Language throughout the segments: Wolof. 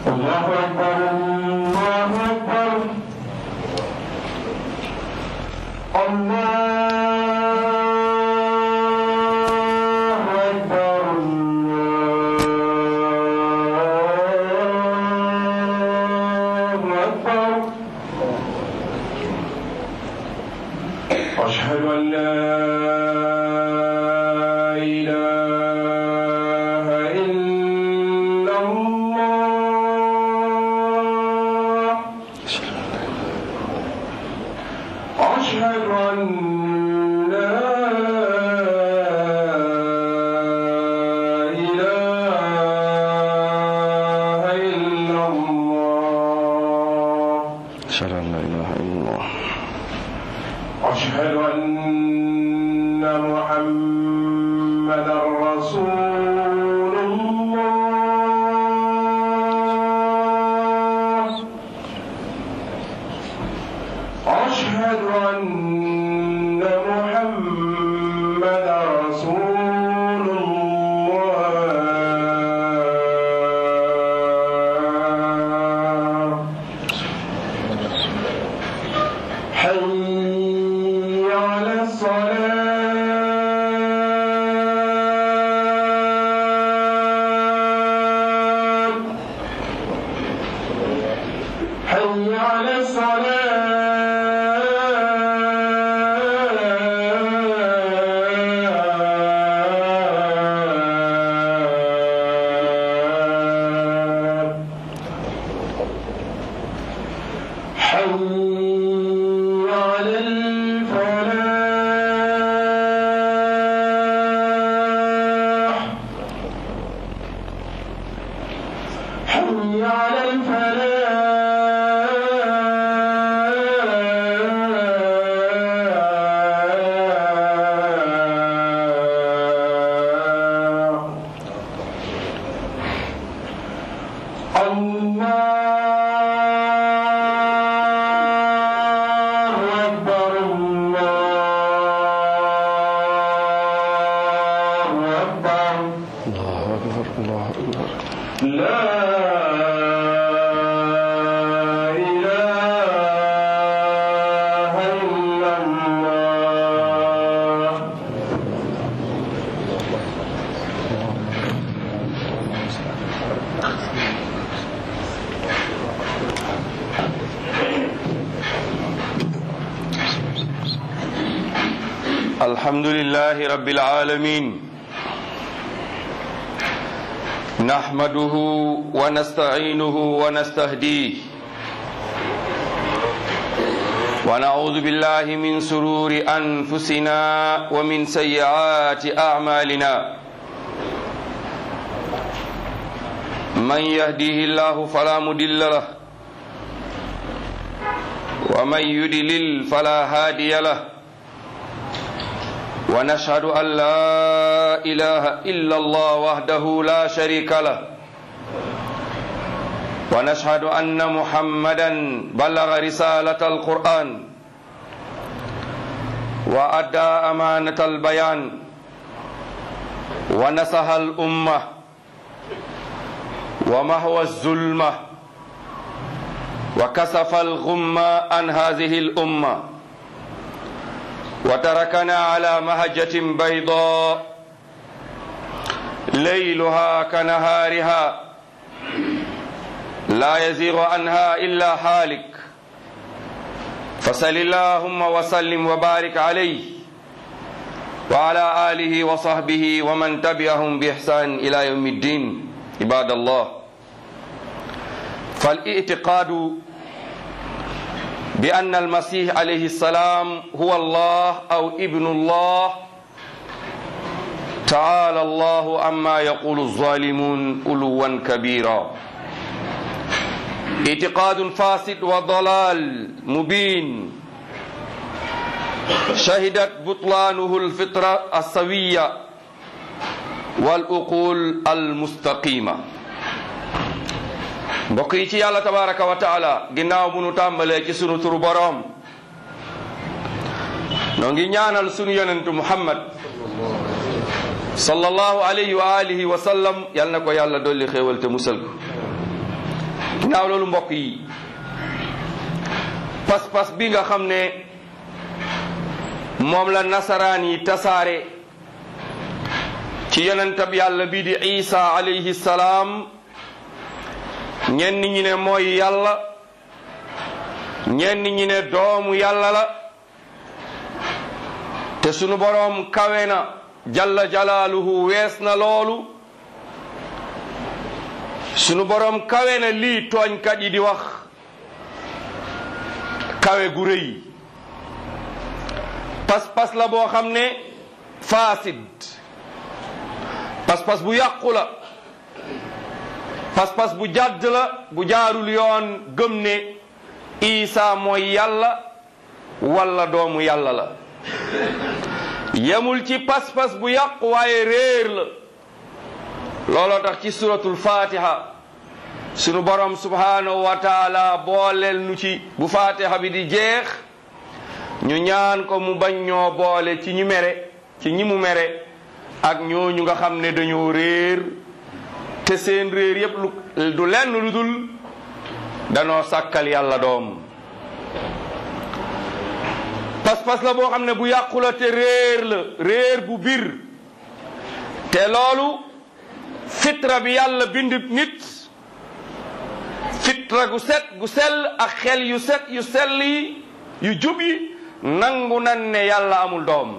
الله أكبر الله أكبر الله أكبر الله أكبر أشهد أن لا إله إلا الله أشهد أن لا إله إلا الله أشهد أن لا إله إلا الله أشهد أن محمدا رسول الله أشهد أن محمدا رسول الله حي على الصلاة حي على الصلاة حي على الفلاح حي على الفلاح الله أكبر الله أكبر الله أكبر الله أكبر لا إله إلا الله الحمد لله رب العالمين نحمده ونستعينه ونستهديه ونعوذ بالله من سرور أنفسنا ومن سيئات أعمالنا من يهديه الله فلا مضل له ومن يضلل فلا هادي له ونشهد أن لا إله إلا الله وحده لا شريك له ونشهد أن محمدا بلغ رسالة القرآن وأدى أمانة البيان ونصح الأمة ومهوى الظلمة وكسف الغمة عن هذه الأمة وتركنا على مهجة بيضاء ليلها كنهارها لا يزيغ عنها إلا حالك فصل اللهم وسلم وبارك عليه وعلى آله وصحبه ومن تبعهم بإحسان إلى يوم الدين عباد الله فالاعتقاد بأن المسيح عليه السلام هو الله أو ابن الله تعالى الله عما يقول الظالمون علوا كبيرا اعتقاد فاسد وضلال مبين شهدت بطلانه الفطرة السوية والأقول المستقيمة mbokk yi ci yàlla tabaraka wa taala ginnaaw bu nu tàmbalee ci sunu turu boroom noo ngi ñaanal sunu yonentu muhammad sallallahu alayhi wa alihi wa sallam yal na ko yàlla dolli xéewal te musal ko ginnaaw loolu mbokk yi pas-pas bi nga xam ne moom la nasaraan yi tasaare ci yonentab yàlla bii di isa alayhi salaam ñenn ñi ne mooy yàlla ñenn ñi ne doomu yàlla la te sunu boroom kawe na jalla jalaaluhu wees na loolu sunu boroom kawe na lii tooñkat yi di wax kawe gu rëy pas-pas la boo xam ne faasid pas-pas bu yàqu la pas-pas bu jàdd la bu jaarul yoon gëm ne Isa mooy yàlla walla doomu yàlla la yemul ci pas-pas bu yàqu waaye réer la looloo tax ci suratul fatiha sunu borom subhanahu wa taala booleel nu ci bu fatiha bi di jeex ñu ñaan ko mu bañ ñoo boole ci ñu mere ci ñi mu mere ak ñooñu nga xam ne dañoo réer te seen réer yépp lu du lenn lu dul danoo sàkkal yàlla doom pas-pas la boo xam ne bu yàqu la te réer la réer bu bir te loolu fitra bi yàlla bind nit fitra gu set gu sell ak xel yu set yu sell yi yu jub yi nangu nan ne yàlla amul doom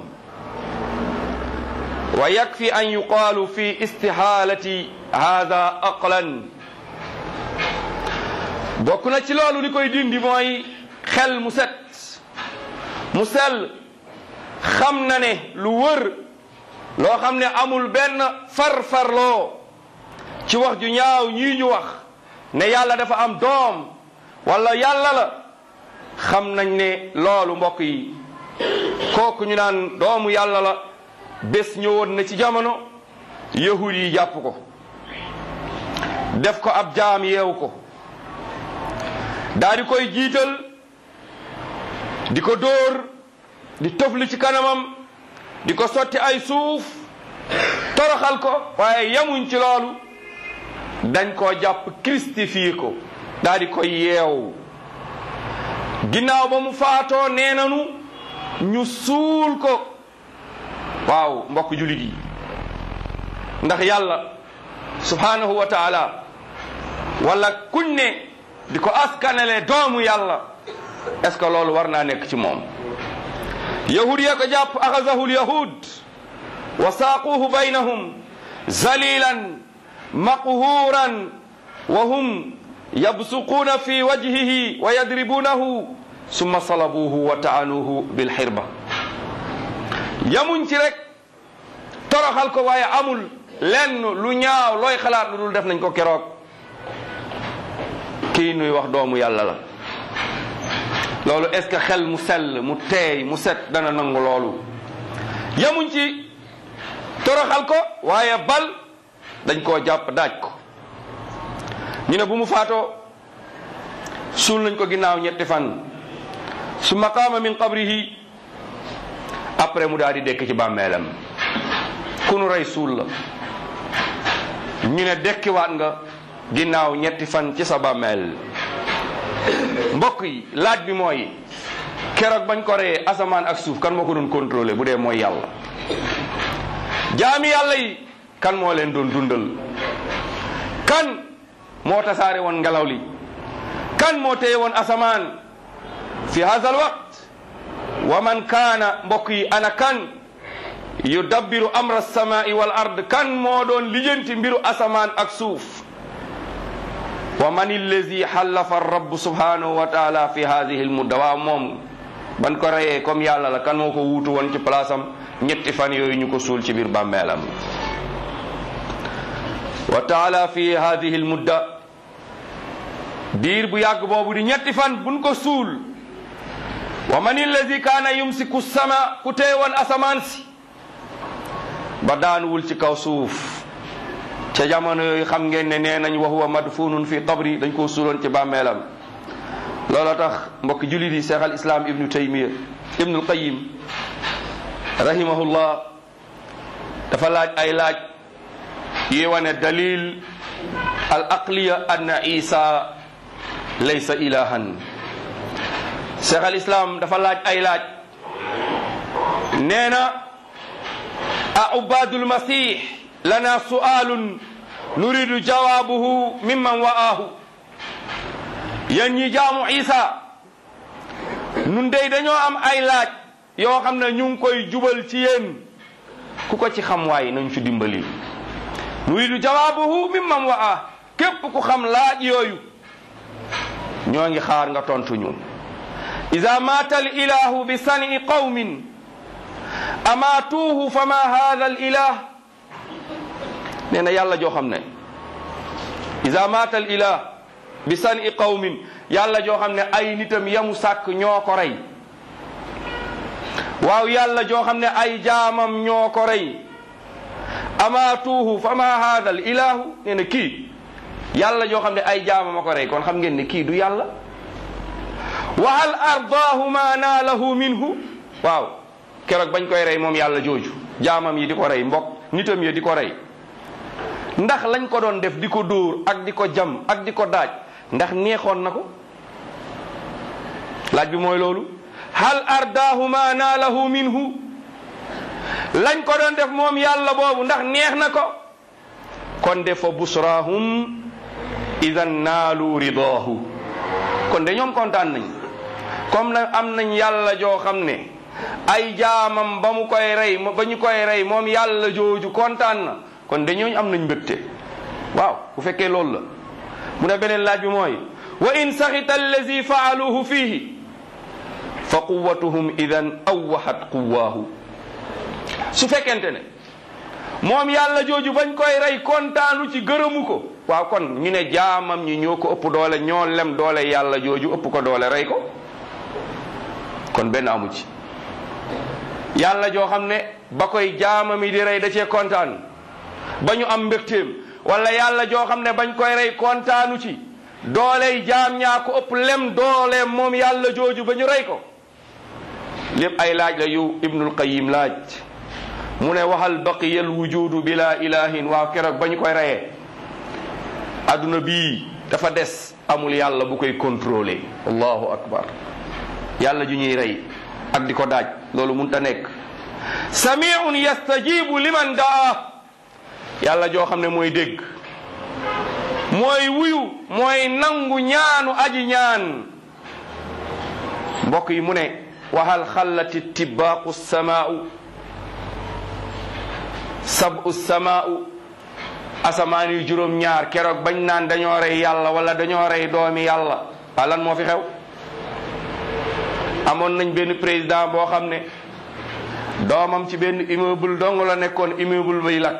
wa yakfi an yuqaalu fi istihaalati hada aqlan bokk na ci loolu li koy dindi mooy xel mu set mu sell xam na ne lu wër loo xam ne amul benn farfarloo ci wax ju ñaaw ñii ñu wax ne yàlla dafa am doom wala yàlla la xam nañ ne loolu mbokk yi kooku ñu naan doomu yàlla la bés ñëwoon na ci jamono yahud yi jàpp ko def ko ab jaam yeewu ko daal di koy jiital di ko dóor di tofli ci kanamam di ko sotti ay suuf toroxal ko waaye yamuñ ci loolu dañ koo jàpp christifié ko daal di koy yeew ginnaaw ba mu faatoo nee nanu ñu suul ko waaw mbokk julit yi ndax yàlla subhanahu wa taala wala kuñ ne di ko askanale doomu yàlla est ce que loolu war naa nekk ci moom yahud ya ko jàpp axazahu lyahud wa saaquuhu baynahum zalilan maqhuran wa hum yabsuquuna fi wajhihi wa yadribunahu summa salabuuhu wa taanuuhu bilxirba yamuñ ci rek toroxal ko waaye amul lenn lu ñaaw looy xalaat lu dul def nañ ko keroog kii nuy wax doomu yàlla la loolu est ce que xel mu sell mu teey mu set dana nangu loolu yamuñ ci toroxal ko waaye bal dañ koo jàpp daaj ko ñu ne bu mu faatoo suul nañ ko ginnaaw ñetti fan summa qaama min qabrihi après mu daal di dekk ci bàmmeelam ku nu rey suul la ñu ne dekkiwaat nga ginnaaw ñetti fan ci sa bàmmeel mbokk yi laaj bi mooy keroog bañ ko reyee asamaan ak suuf kan moo ko doon contrôler bu dee mooy yàlla jaami yàlla yi kan moo leen doon dundal kan moo tasaare woon ngelaw li kan moo téye woon asamaan fi hadha alwaqt wa man kaana mbokk yi ana kan yudabbiru amra alsamai wal ard kan moo doon lijjanti mbiru asamaan ak suuf wa man allazi xallafa rabb subhanahu wa taala fi hadihi almudda waaw moom ban ko reyee comme yàlla la kan moo ko wuutu woon ci place am ñetti fan yooyu ñu ko suul ci biir bàmmeelam wa taala fi hadihi almudda diir bu yàgg boobu di ñetti fan buñ ko suul wa man allazi kaana yumsiku sama ku tee woon asamaan si ba daanuwul ci kaw suuf ca jamono yooyu xam ngeen ne nee nañ wa huwa madfunun fi qabri dañ koo suuloon ci bàmmeelam looloo tax mbokk julit yi cheikh al islam ibnu taymiya ibnu alqayim rahimahullah dafa laaj ay laaj yi wane dalil al aqliya anna isa laysa ilahan cheikh al islam dafa laaj ay laaj nee na a ubadul masih lana su'alun nuridu jawabuhu mimman wa'ahu yéen ñi jaamu isa nun dey dañoo am ay laaj yoo xam ne ñu ngi koy jubal ci yéen ku ko ci xam waay nañ ci dimbali nuridu jawaabuhu mimman waa képp ku xam laaj yooyu ñoo ngi xaar nga tontu ñu ida maata al ilahu bi sani qawmin amaatuuhu fama hada al ilah nee na yàlla joo xam ne ida maata al ilah bi sani qawmin yàlla joo xam ne ay nitam yamu sàkk ñoo ko rey waaw yàlla joo xam ne ay jaamam ñoo ko rey amaatuuhu fama hada al ilahu nee na kii yàlla joo xam ne ay jaamam a ko rey kon xam ngeen ne kii du yàlla wa hal ardaahu ma naalahu minhu waaw keroog bañ koy rey moom yàlla jooju jaamam yi di ko rey mbokk nitam yi di ko rey ndax lañ ko doon def di ko dóor ak di ko jam ak di ko daaj ndax neexoon na ko laaj bi mooy loolu hal ardaahu ma naalahu minhu lañ ko doon def moom yàlla boobu ndax neex na ko kon de fa busrahum idan naalu ridaahu kon de ñoom kontaan nañ comme nag am nañ yàlla joo xam ne ay jaamam ba mu koy rey ba ñu koy rey moom yàlla jooju kontaan na kon de ñooñu am nañ mbégte waaw bu fekkee loolu la mu ne beneen laaj bi mooy wa in saxita allazi faaluhu fiihi fa quwatuhum idan awwahat quwaahu su fekkente ne moom yàlla jooju bañ koy rey kontaanu ci gërëmu ko waaw kon ñu ne jaamam ñi ñoo ko ëpp doole ñoo lem doole yàlla jooju ëpp ko doole rey ko kon benn amu ci yàlla joo xam ne ba koy jaamam yi di rey da cee kontaan ba ñu am mbégteem wala yàlla joo xam ne bañ koy rey kontaanu ci dooley jaam ñaa ko ëpp lem dooleem moom yàlla jooju ba ñu rey ko lépp ay laaj la yu ibnul qayim laaj mu ne waxal baqiya al wujudu bila ilahin waaw keroog ba ñu koy reyee adduna bii dafa des amul yàlla bu koy contrôler allahu akbar yàlla ju ñuy rey ak di ko daaj loolu munta nekk samiun yastajibu liman daa yàlla joo xam ne mooy dégg mooy wuyu mooy nangu ñaanu aji ñaan mbokk yi mu ne waxal xallati tibbaaqu samaau sabu samaau asamaan yu juróom ñaar keroog bañ naan dañoo rey yàlla wala dañoo rey doomi yàlla waa lan moo fi xew amoon nañ benn président boo xam ne doomam ci benn immeuble dong la nekkoon immeuble bay lakk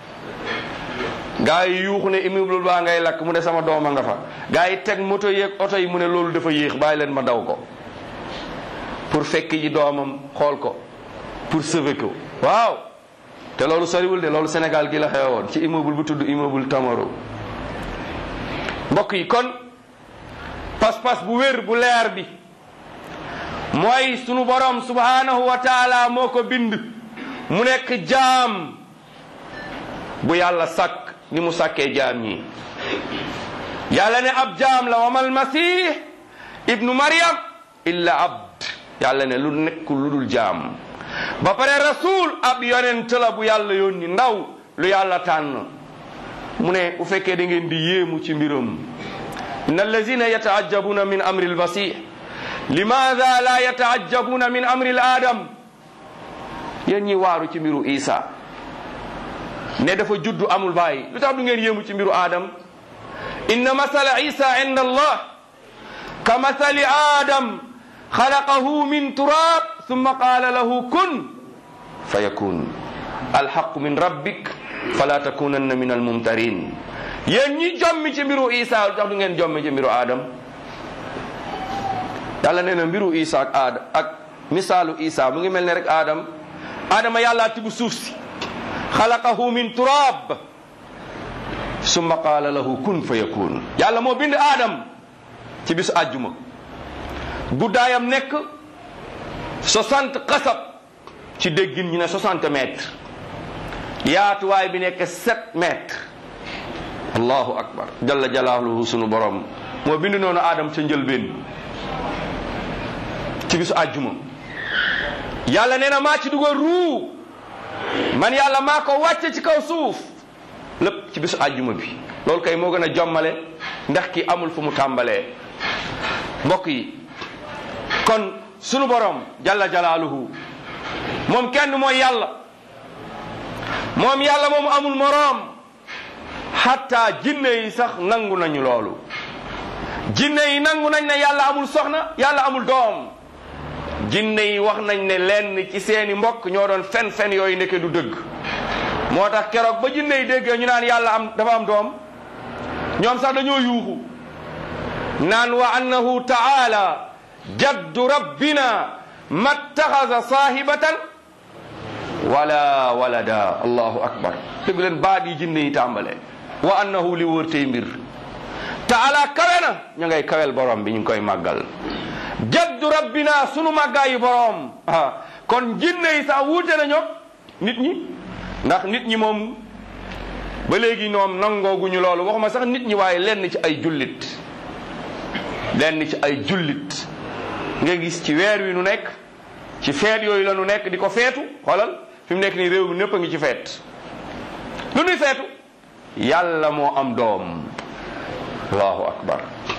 gaa yi yuuxu ne immeuble baa ngay lakk mu ne sama dooma nga fa gaa yi teg moto yeeg oto yi mu ne loolu dafa yéex bàyyi leen ma daw ko pour fekk ji doomam xool ko pour sauver ko waaw te loolu soriwul de loolu Sénégal gi la xewoon ci immeuble bu tudd immeuble Tamaro mbokk yi kon pas-pas bu wér bu leer bi mooy sunu borom subhanahu wa taala moo ko bind mu nekk jaam bu yàlla sàkk ni mu sàkkee jaam ñi yàlla ne ab jaam la wamal masih ibnu maryam illa abd yàlla ne lu nekk lu dul jaam ba pare rasul ab yonent la bu yàlla yónni ndaw lu yàlla tànn mu ne bu fekkee da ngeen di yéemu ci mbiram in allazina yataajabuna min amri almasih limaada la yataajabuna min amri al adam yéen ñi waaru ci mbiru isa ne dafa juddu amul bàyyi lu tax du ngeen yéemu ci mbiru adam inna masala isa inda allah ka masali adam xalaqahu min turab summa qaala lahu kun fa yakun alxaqu min rabbik fala takunanna min almumtarin yéen ñi jommi ci mbiru isa lu tax du ngeen jommi ci mbiru adam yàlla nee na mbiru isa ak aada ak misaalu isa mu ngi mel ne rek adam adama yàlla tibu suuf si xalaqahu min turab summa qaala lahu kun fa yakun yàlla moo bind adam ci bisu àjjuma guddaayam nekk 60 xasab ci déggin ñu ne 60 mètres yaatuwaay bi nekk 7 mètres allahu akbar jalla jalaaluhu sunu borom moo bind noonu aadam ca njëlbeen ci bisu àjjuma yàlla nee na maa ci dugal ruu man yàlla maa ko wàcce ci kaw suuf lépp ci bisu àjjuma bi loolu kay moo gën a jommale ndax ki amul fu mu tàmbalee mbokk yi kon sunu borom jalla jalaaluhu moom kenn mooy yàlla moom yàlla moomu amul moroom hatta jinne yi sax nangu nañu loolu jinne yi nangu nañ ne yàlla amul soxna yàlla amul doom jinne yi wax nañ ne lenn ci seeni mbokk ñoo doon fen fen yooyu nekke du dëgg moo tax keroog ba jinne yi déggee ñu naan yàlla am dafa am doom ñoom sax dañoo yuuxu naan wa annahu taala jaddu rabbina mattaxasa saahibatan wala walada allahu akbar dégg leen baat yi jinne yi tàmbale wa annahu li wóor tey mbir taala kawe na ñu ngay kawel borom bi ñu ngi koy màggal jaddu rabbina sunu màggaayu borom ah kon jinne yi sax wuute na ñoom nit ñi ndax nit ñi moom ba léegi ñoom nangooguñu loolu waxuma sax nit ñi waaye lenn ci ay jullit lenn ci ay jullit nga gis ci weer wi nu nekk ci feet yooyu la nu nekk di ko feetu xoolal fi mu nekk nii réew mi népp a ngi ci feet lu nuy feetu yàlla moo am doom allahu akbar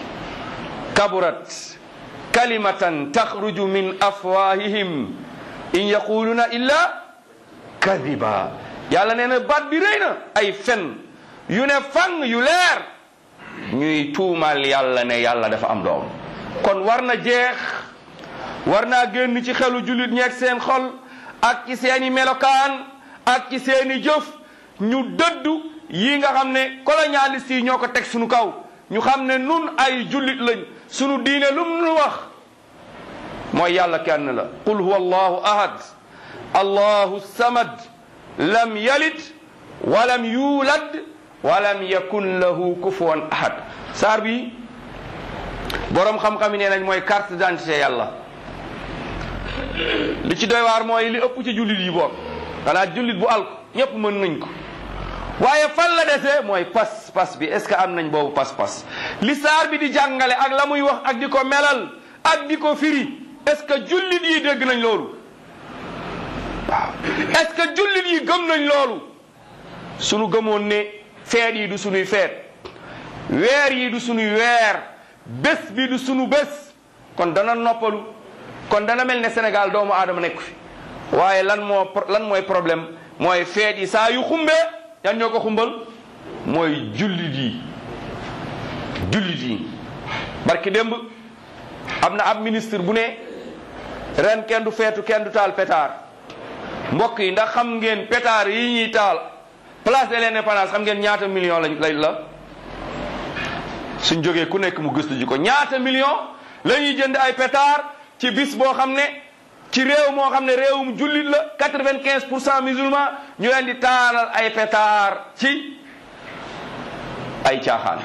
kaburat kalimatan taxruju min afwahihim in yaquluna illa kadiba yàlla nee na baat bi rëy na ay fen yu ne fang yu leer ñuy tuumal yàlla ne yàlla dafa am doom kon war na jeex war naa génn ci xelu jullit ñeeg seen xol ak ci seeni melokaan ak ci seeni jëf ñu dëddu yi nga xam ne colonialiste yi ñoo ko teg suñu kaw ñu xam ne nun ay jullit lañ sunu diine lum nu wax mooy yàlla kenn la qul huwa allahu ahad allahu samad lam yalid walam yulad walam yakun lahu kufuwan ahad saar bi boroom xam-xam yi nee nañ mooy carte d'identité yàlla li ci doy waar mooy li ëpp ci jullit yi boog xanaa jullit bu alko ñépp mën nañ ko waaye fan la desee mooy pas pas bi est-ce que am nañ boobu pas-pas li saar bi di jàngale ak la muy wax ak di ko melal ak di ko firi est-ce que jullit yi dégg nañ loolu waaw est-ce que jullit yi gëm nañ loolu sunu gëmoon ne feet yi du sunuy feet weer yi du sunuy weer bés bi du sunu bés kon dana noppalu kon dana mel ne Sénégal doomu aadama nekk fi waaye lan moo lan mooy problème mooy feet yi saa yu xumbee yan ñoo ko xumbal mooy jullit yi jullit yi barki démb am na ab ministre bu ne ren kenn du feetu kenn du taal pétard mbokk yi ndax xam ngeen pétard yi ñuy taal place de l'indépendance xam ngeen ñaata million lañ lay la suñ jógee ku nekk mu gëstu ji ko ñaata million la ñuy jënd ay pétard ci bis boo xam ne ci réew moo xam ne réewum jullit la quatre-vingt-quinze pour cent musulman ñu leen di taalal ay pétard ci ay caaxaan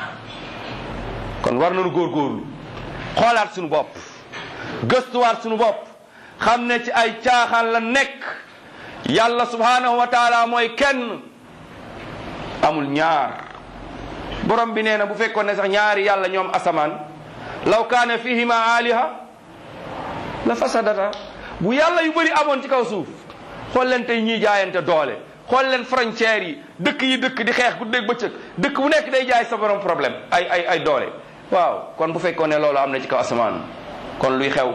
kon war nañu góorgóorlu xoolaat suñu bopp gëstuwaat suñu bopp xam ne ci ay caaxaan la nekk yàlla subhanahu wa taala mooy kenn amul ñaar borom bi nee na bu fekkoon ne sax ñaari yàlla ñoom asamaan law kaana fihima aliha la fasadata bu yàlla yu bëri amoon ci kaw suuf xool leen tey ñii jaayante doole xool leen frontières yi dëkk yi dëkk di xeex guddeeg bëccëg dëkk bu nekk day jaay sa borom problème ay ay ay doole waaw kon bu fekkoon ne loolu am na ci kaw asamaan kon luy xew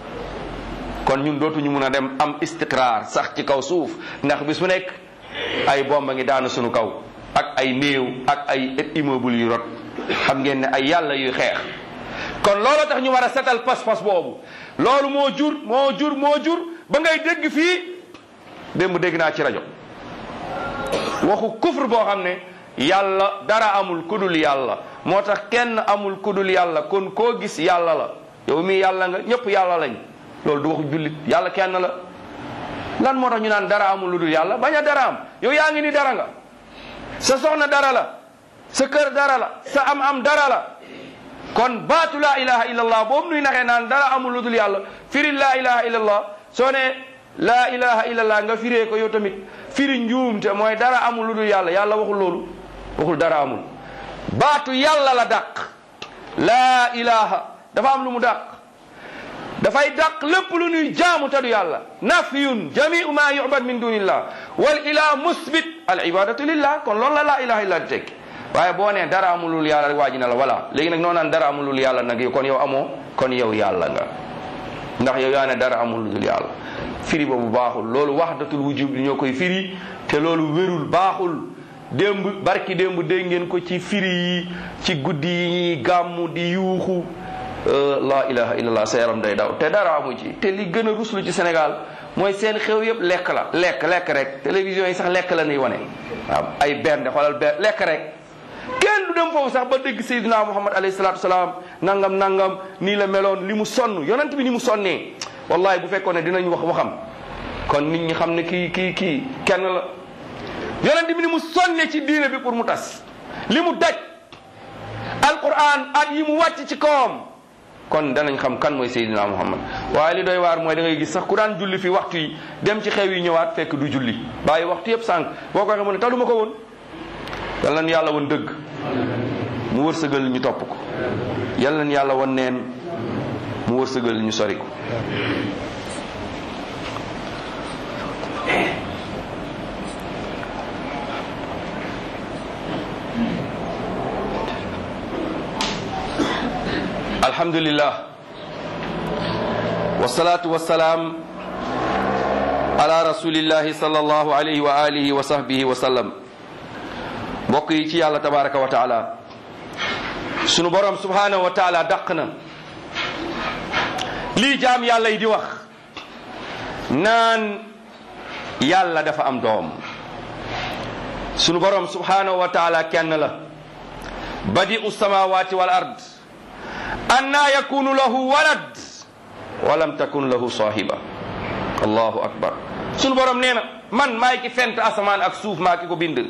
kon ñun dootuñu mun a dem am istiqraar sax ci kaw suuf ndax bis bu nekk ay bomba ngi daanu sunu kaw ak ay néew ak ay immeuble yu rot xam ngeen ne ay yàlla yuy xeex kon loolu tax ñu war a setal pas-pas boobu loolu moo jur moo jur moo jur ba ngay dégg fii démb dégg naa ci rajo waxu kufr boo xam ne yàlla dara amul kudul yàlla moo tax kenn amul kudul yàlla kon koo gis yàlla la yow mii yàlla nga ñëpp yàlla lañ loolu du waxu jullit yàlla kenn la lan moo tax ñu naan dara amul lu dul yàlla bañ a dara am yow yaa ngi ni dara nga sa soxna dara la sa kër dara la sa am am dara la kon baatu laa ilaha illallah boobu nuy naxee naan dara amul lu dul yàlla firi laa ilaha illallah soo ne laa ilaha illallah nga firee ko yow tamit firi njuumte mooy dara amul lu dul yàlla yàlla waxul loolu waxul dara amul baatu yàlla la dàq laa ilaha dafa am lu mu dàq dafay dàq lépp lu ñuy jaamu te du yàlla nafyun jamiu ma yubad min dunillah wal ilah musbit al ibadatu lillah kon loolu la laa ilaha illa di tekki waaye boo nee dara amulul yàlla rek waa ji ne la voilà léegi nag noo naan dara amulul yàlla nag yow kon yow amoo kon yow yàlla nga ndax yow yaa ne dara amulul yàlla firi boobu baaxul loolu wahdatul wujub ñoo koy firi te loolu wérul baaxul démb barki démb dégg ngeen ko ci firi yi ci guddi yi ñuy gàmmu di yuuxu la ilaha illallah sa yaram day daw te dara amu ci te li gën a ruslu ci Sénégal mooy seen xew yëpp lekk la lekk lekk rek télévision yi sax lekk la ñuy wane waaw ay bernde xoolal ber lekk rek kenn du dem foofu sax ba dégg Seydina Muhammad alayhi salaatu salaam nangam nangam nii la meloon li mu sonn yonent bi ni mu sonnee wallahi bu fekkoon ne dinañ wax waxam kon nit ñi xam ne kii kii kii kenn la yonent bi ni mu sonne ci diine bi pour mu tas li mu daj alquran at yi mu wàcc ci kawam kon danañ xam kan mooy Seydina Muhammad waaye li doy waar mooy da ngay gis sax ku daan julli fi waxtu yi dem ci xew yi ñëwaat fekk du julli bàyyi waxtu yëpp sànq boo ko waxee mu ne taluma ko woon yal nañ yàlla woon dëgg mu wërsëgal ñu topp ko yal nañ yàlla woon neen mu wërsëgal ñu sori ko alhamdulillah wasalaatu wasalaam ala rasulillahi sallallahu alayhi wa alihi wa sahbihi wa sallam mbokk yi ci yàlla tabaraka wa taala sunu borom subhanahu wa taala dàq na lii jaam yàlla yi di wax naan yàlla dafa am doom sunu borom subhanahu wa taala kenn la badi'u samawati wal ard anna yakunu lahu walad walam takun lahu sahiba allahu akbar sunu borom nee na man maay ki fent asamaan ak suuf maa ki ko bind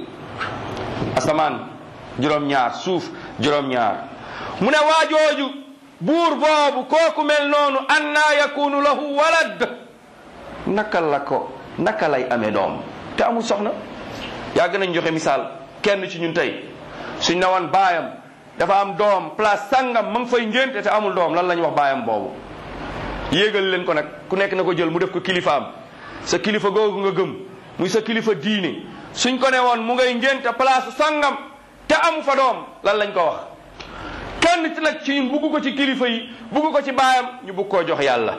asamaan juróom-ñaar suuf juróom-ñaar mu ne waajooju buur boobu kooku mel noonu anna yakunu lahu walad naka la ko naka lay amee doom te amul soxna yàgg nañ joxe misaal kenn ci ñun tey suñ ne woon baayam dafa am doom place sangam ma ngi fay ngénte te amul doom lan la ñu wax baayam boobu yéegal leen ko nag ku nekk na ko jël mu def ko kilifaam sa kilifa googu nga gëm muy sa kilifa diine suñ ko ne woon mu ngay ngénte place sangam te amu fa doom lan lañ ko wax kenn ci nag ci ñun bugg ko ci kilifa yi bugg ko ci baayam ñu bugg koo jox yàlla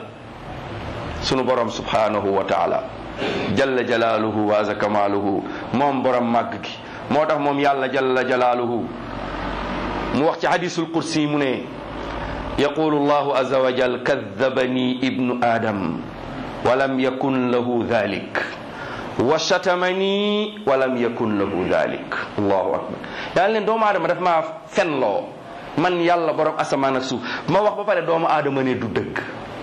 sunu borom subhanahu wa taala jalla jalaaluhu wa aza kamaaluhu moom borom màgg gi moo tax moom yàlla jalla jalaaluhu mu wax ci hadisul kursi mu ne yaqulu llahu aza wa jal kadabani ibnu adam walam yakun lahu dhalik wa shatamani walam yakun lahu dhalik allahu akbar yàlla leen doomu aadama daf maa fenloo man yàlla borom asamaan ak suuf ma wax ba pare doomu aadama ne du dëgg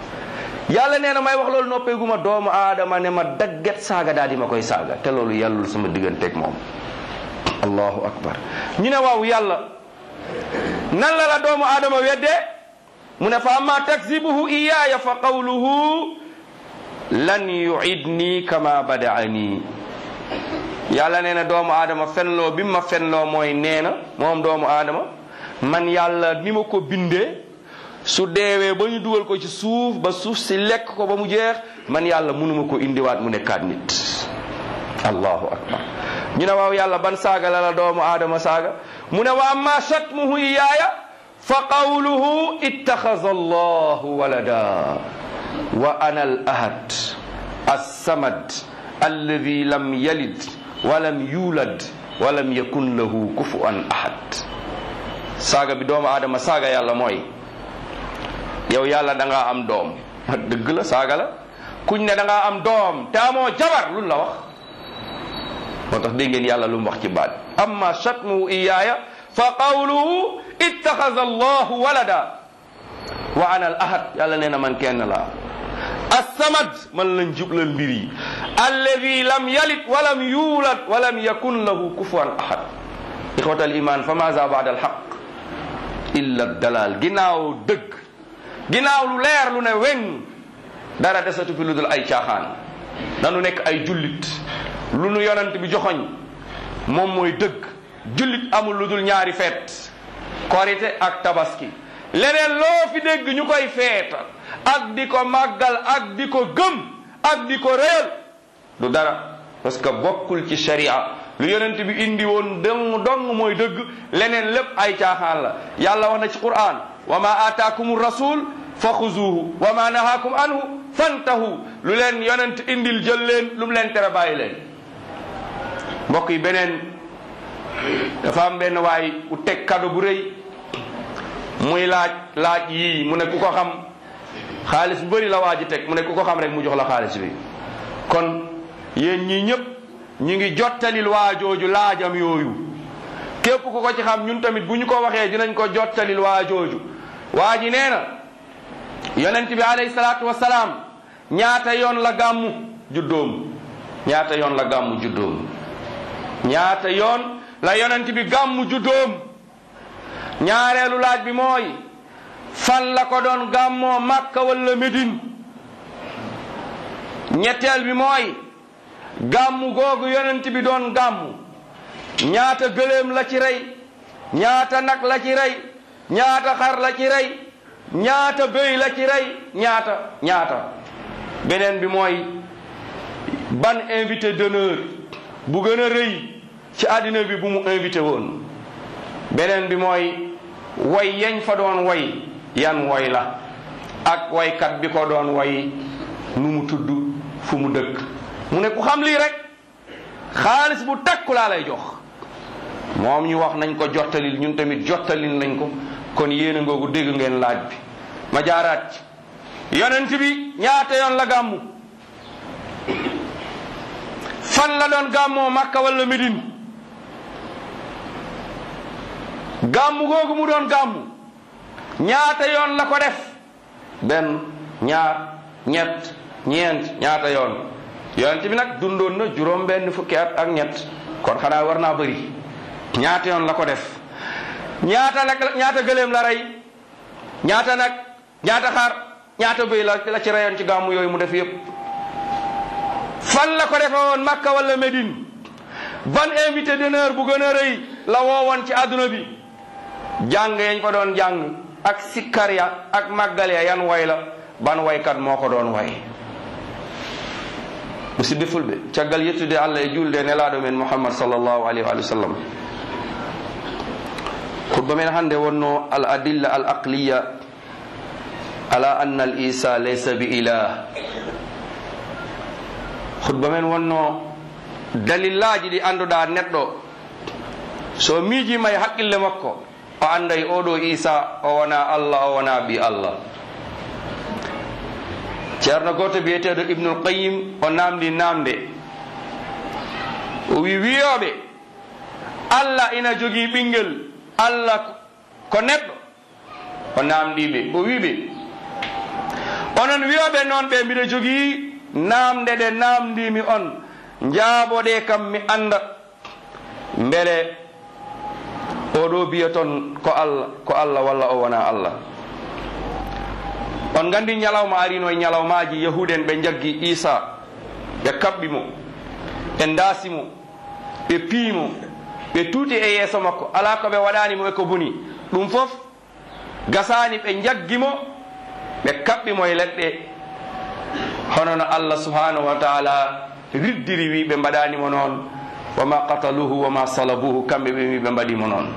yàlla nee na may wax loolu noppeeguma doomu aadama ne ma dagget saaga daal di ma koy saaga te loolu yàllul sama digganteeg moom allahu akbar ñu ne waaw yàlla nan la la doomu aadama weddee mu ne fa amma takzibuhu iyaaya fa qawluhu lan yuidni kama badaani yàlla nee na doomu aadama fenloo bi ma fenloo mooy nee na moom doomu aadama man yàlla ni ma ko bindee su deewee ba ñu dugal ko ci suuf ba suuf si lekk ko ba mu jeex man yàlla mënuma ko indiwaat mu nekkaat nit allahu akbar ñu ne waaw yàlla ban saaga la la doomu aadama saaga mu ne wa amma shatmuhu iyaaya fa qawluhu ittaxaza allahu walada wa ana al ahad assamad alladi lam yalid walam yulad walam yakun lahu kufuwan ahad saaga bi doomu aadama saaga yàlla mooy yow yàlla da ngaa am doom dëgg la saaga la kuñ ne da ngaa am doom te amoo jabar lu la wax moo tax dégg ngeen yàlla lu mu wax ci baat amma shatmuhu iyaaya fa qawluhu ittaxaza allahu walada wa ana al ahad yàlla nee na man kenn laa assamad man lañ jublal mbir yi alladi lam yalid walam yulad walam yakun lahu kufuwan ahad ixwata al iman fa maza baada al xaq illa dalal ginnaaw dëgg ginnaaw lu leer lu ne weng dara desatu fi lu dul ay caaxaan nanu nekk ay jullit lu nu yonent bi joxoñ moom mooy dëgg jullit amul lu dul ñaari feet korite ak tabaski leneen loo fi dégg ñu koy feeta ak di ko màggal ak di ko gëm ak di ko réyal du dara parce que bokkul ci sharia lu yonent bi indi woon dong dong mooy dëgg leneen lépp ay caaxaan la yàlla wax na ci quran wa ma aataakum rasul fa xuzuuhu wa ma nahaakum anhu fantahu lu leen yonent indil jël leen lu mu leen tere bàyyi leen mbokk yi beneen dafa am benn waay u teg kado bu rëy muy laaj laaj yii mu ne ku ko xam xaalis bu bëri la waa ji teg mu ne ku ko xam rek mu jox la xaalis bi kon yéen ñii ñëpp ñu ngi jottalil waa jooju laajam yooyu képp ku ko ci xam ñun tamit bu ñu ko waxee dinañ ko jottalil waa jooju waa ji nee na yonent bi alayhi salaatu wasalaam ñaata yoon la gàmmu juddoom ñaata yoon la gàmmu juddoom ñaata yoon la yonent bi gàmmu juddoom ñaareelu laaj bi mooy fan la ko doon gàmmoo Makka wala Médine ñetteel bi mooy gàmmu googu yonent bi doon gàmmu ñaata gëléem la ci rey ñaata nag la ci rey ñaata xar la ci rey ñaata béy la ci rey ñaata ñaata beneen bi mooy ban invité d'honneur bu gën a rëy ci àddina bi bu mu invité woon beneen bi mooy way yañ fa doon way yan woy la ak waykat bi ko doon way nu mu tudd fu mu dëkk mu ne ku xam lii rek xaalis bu takku laa lay jox moom ñu wax nañ ko jottalil ñun tamit jottalil nañ ko kon yéen a ngoogu dégg ngeen laaj bi ma jaaraat ci yonent bi ñaata yoon la gàmmu fan la doon gàmmoo Makka wala Médine gàmmu googu mu doon gàmmu ñaata yoon la ko def benn ñaar ñett ñeent ñaata yoon yonent bi nag dundoon na juróom benn fukki at ak ñett kon xanaa war naa bëri ñaata yoon la ko def ñaata nag ñaata gëléem la rey ñaata nag ñaata xar ñaata bëy la la ci reyoon ci gàmmu yooyu mu def yépp fan la ko defe woon Makka wala Médine ban invité d'honneur bu gën a rëy la woowoon ci àdduna bi jàng yañ fa doon jàng ak sikkar ya ak màggal ya yan way la ban waykat moo ko doon way musidɓe fulɓe caggal yettude allah e julde nelaɗo men mouhammad sallllahu alayhi wa sallam khutba men hannde wonno al adilla al aqliya ala anna al isa laysa bi ilah khutba men wonno dalillaji ɗi annduɗa neɗɗo so miijima e haqqille makko o anday oɗo isa o wona allah o wona ɓi allah ceerno goto biyeteɗo ibnul qayim o namdi namde o wi wiyoɓe allah ina jogii ɓinguel allah ko neɗɗo o namdiɓe o wiɓe onon wiyoɓe noon ɓe mbiɗa jogii namde ɗe namdimi on jaaboɗe kam mi anda beele oɗo biya toon ko allah ko allah walla o wona allah on gandi ñalawma arino e ñalawmaji yahuden ɓe jaggi isa ɓe kaɓɓi mo ɓe daasi mo ɓe piimo ɓe tuuti e yeeso makko ala ko ɓe waɗanimo e ko boni ɗum fof gasani ɓe jaggi mo ɓe kaɓɓi mo e leɗɗe hono no allah subhanahu wa taala riddiri wi ɓe mbaɗanimo noon wama qataluhu wama salabuhu kamɓe ɓe wi ɓe mbaɗimo noon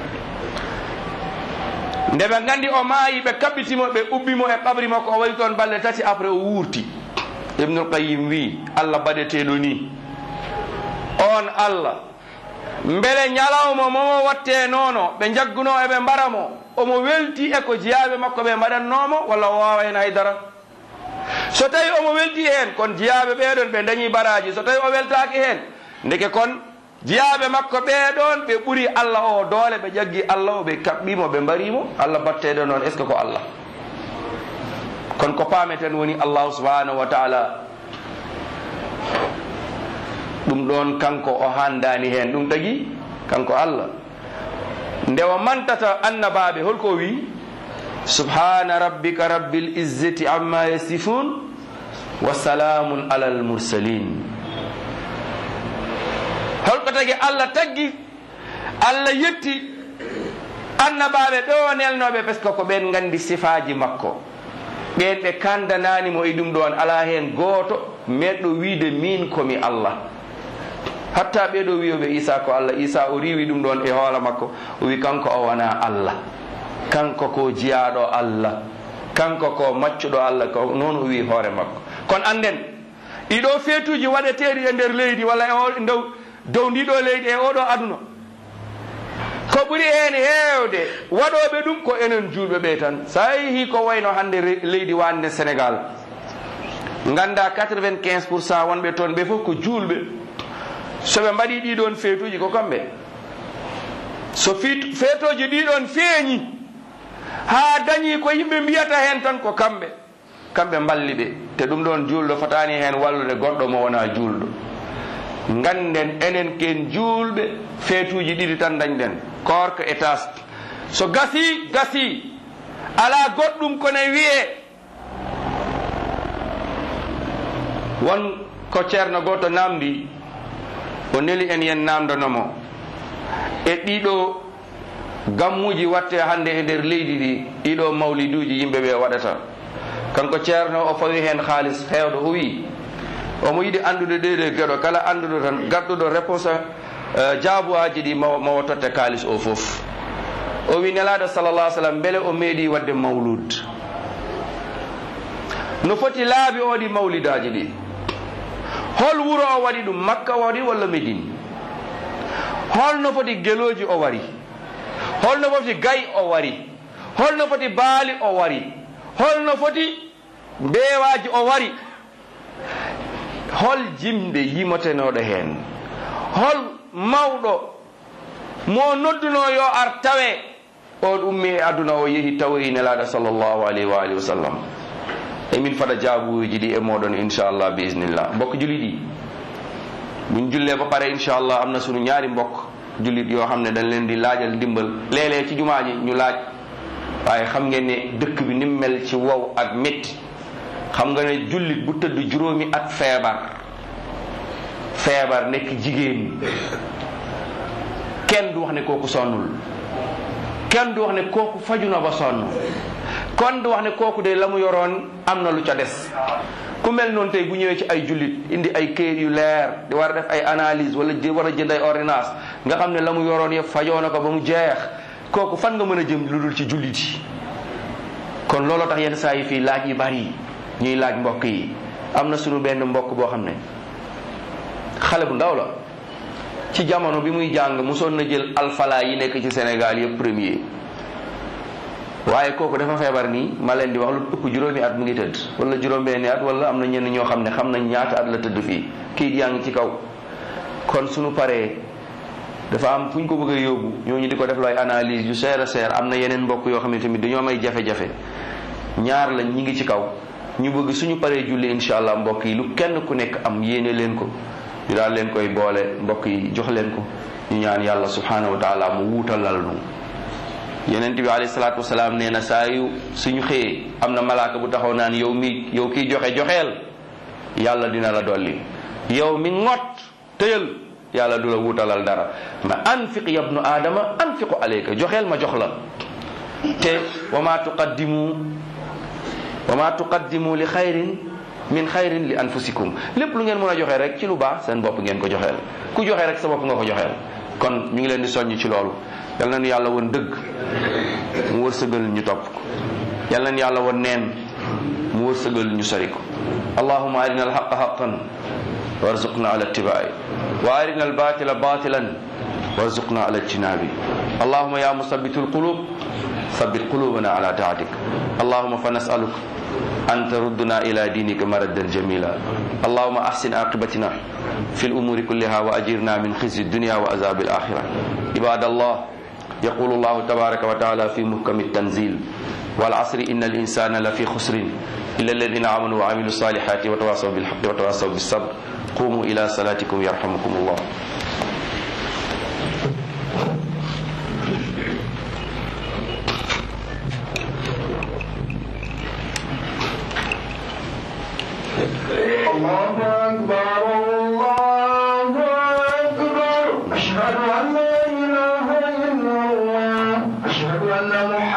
nde ɓe gandi o maayi ɓe kaɓɓitimo ɓe ubbimo e ɓabri makko o waɗi toon balɗe tati après o wuurti ibnul qayim wi allah baɗeteɗo ni on allah beele ñalawma momo watte noono ɓe jagguno eɓe mbaramo omo welti e ko jiyaɓe makko ɓe mbaɗannomo walla o wawa hen haydara so tawi omo welti hen kon jiyaɓe ɓeɗon ɓe dañi baraji so tawi o weltaki hen ndeke kon jiyaɓe makko ɓeɗon ɓe ɓuuri allah o doole ɓe ƴaggi allah o ɓe kaɓɓimo ɓe mbarimo allah batteɗo noon est ce que ko allah kono ko pameten woni allahu subhanahu wa taala ɗum ɗon kanko o handani hen ɗum tagui kanko allah nde o mantata annabaɓe holko wi subhana rabbika rabbil izzati amma yasifun wa salamun ala al mursalin holko tagi allah taggi allah yetti annabaɓe ɓe o nelnoɓe par ce que ko ɓen gandi sifaji makko ɓen ɓe kandananimo e ɗum ɗon ala hen gooto meɗɗo wiide min komi allah hatta ɓeɗo wiyoɓe isa ko allah isa o riwi ɗum ɗon e hoola makko o wi kanko o wona allah kanko ko jiyaɗo allah kanko ko maccuɗo allah ko noon o wi hoore makko kono anden ɗiɗo feetuji waɗeteɗi e nder leydi walla e o dow dow ndiɗo leydi e oɗo aduna ko ɓuri hen heewde waɗoɓe ɗum ko enen julɓe ɓe tan sa yeehi ko wayno hande leydi wande sénégal ganda 95 pour cent wonɓe toon ɓe fof ko julɓe soɓe mbaɗi ɗiɗon feetuji ko kamɓe so feetoji ɗiɗon feeñi ha dañi ko yimɓe mbiyata hen tan ko kamɓe kamɓe mballi ɓe te ɗum ɗon julɗo fotani hen wallude goɗɗo mo wona julɗo ganden enen ken julɓe feetuji ɗiɗi tan dañɗen korka e tas so gasi gasi ala goɗɗum kone wiye won ko ceerno goto namdi o neli en yen namdanomo e ɗiɗo gammuji watte hande e nder leydi ɗi ɗiɗo mawliduji yimɓe ɓe waɗata kanko ceerno o fawi hen haalis hewɗo o wi omo yiɗi andude ɗeɗe gueɗo kala anduɗo tan gadduɗo réponse jaabuwaji ɗi mawo totte kalis o foof o wi nelaɗo sallallah sallam beele o meeɗi wadde mawlud no foti laabi oɗi mawlidaji ɗi hol wuro o waɗi ɗum makka waɗi walla médine holno foti geloji o wari holno foti gay o wari holno foti baali o wari holno foti mbeewaji o wari hol jimɗe yimotenoɗo hen hol mawɗo mo nodduno yo ar tawe on ummi e aduna o yeehi tawoyi nelaɗo sallllahu alayhi wa alihi wa sallam emin faɗa jaabuji ɗi e moɗon inchallah bi isnillah mbokk julit ɗi min julle ba pare inchallah am na sunu ñaari mbokk julit yoo xam ne dañ leen di laajal ndimbal léeg-léeg ci jumaa ji ñu laaj waaye xam ngeen ne dëkk bi ni mu mel ci wow ak métti xam nga ne jullit bu tëdd juróomi at feebar feebar nekk jigéen kenn du wax ne kooku sonnul kenn du wax ne kooku faju na ba sonn kon du wax ne kooku de la mu yoroon am na lu ca des ku mel noonu tey bu ñëwee ci ay jullit indi ay këyit yu leer di war a def ay analyse wala war a jënd ay ordonnance nga xam ne la mu yoroon yëpp fajoo na ko ba mu jeex kooku fan nga mën a jëm lu dul ci jullit yi kon looloo tax yenn saa yi fii laaj yi bari ñuy laaj mbokk yi am na sunu benn mbokk boo xam ne xale bu ndaw la ci jamono bi muy jàng mosoon na jël alfala yi nekk ci Sénégal yëpp premier waaye kooku dafa feebar nii ma leen di wax lu ëpp juróomi at mu ngi tëdd wala juróom-benni at wala am na ñenn ñoo xam ne xam nañ ñaata at la tëdd fii kii yaa ngi ci kaw kon suñu paree dafa am fu ñu ko bëgg a yóbbu ñooñu di ko def looy analyse yu seer a seer am na yeneen mbokk yoo xam ne tamit dañoo may jafe-jafe ñaar lañ ñi ngi ci kaw ñu bëgg suñu paree julli incha allah mbokk yi lu kenn ku nekk am yéene leen ko ñu daal leen koy boole mbokk yi jox leen ko ñu ñaan yàlla subhanahu wa taala mu wuutalal nu yonent bi alayhi salaatu wasalaam nee na saa yu suñu xëyee am na malaaka bu taxaw naan yow mi yow kiy joxe joxeel yàlla dina la dolli yow mi ŋot tëyal yàlla du la wuutalal dara ma anfiq yabnu aadama anfiqu alayka joxeel ma jox la te wa ma tuqaddimu wa ma tuqaddimu li xayrin min xayrin li anfusikum lépp lu ngeen mën a joxe rek ci lu baax seen bopp ngeen ko joxeel ku joxe rek sa bopp nga ko joxeel kon ñu ngi leen di soññ ci loolu yal nañu yàlla woon dëgg mu wërsëgal ñu topp ko yal nañu yàlla woon neen mu wërsëgal ñu sori ko allahuma arina alxaqa xaqan warzuqna ala ittibaai wa arina albatila batilan warzuqna ala ijtinabi allahuma ya musabitu alqulub ثبت قلوبنا على طاعتك اللهم فنسألك أن تردنا إلى دينك مردا جميلا اللهم أحسن عاقبتنا في الأمور كلها وأجرنا من خزي الدنيا وعذاب الآخرة عباد الله يقول الله تبارك وتعالى في محكم التنزيل والعصر إن الإنسان لفي خسر إلا الذين آمنوا وعملوا الصالحات وتواصوا بالحق وتواصوا بالصبر قوموا إلى صلاتكم يرحمكم الله الله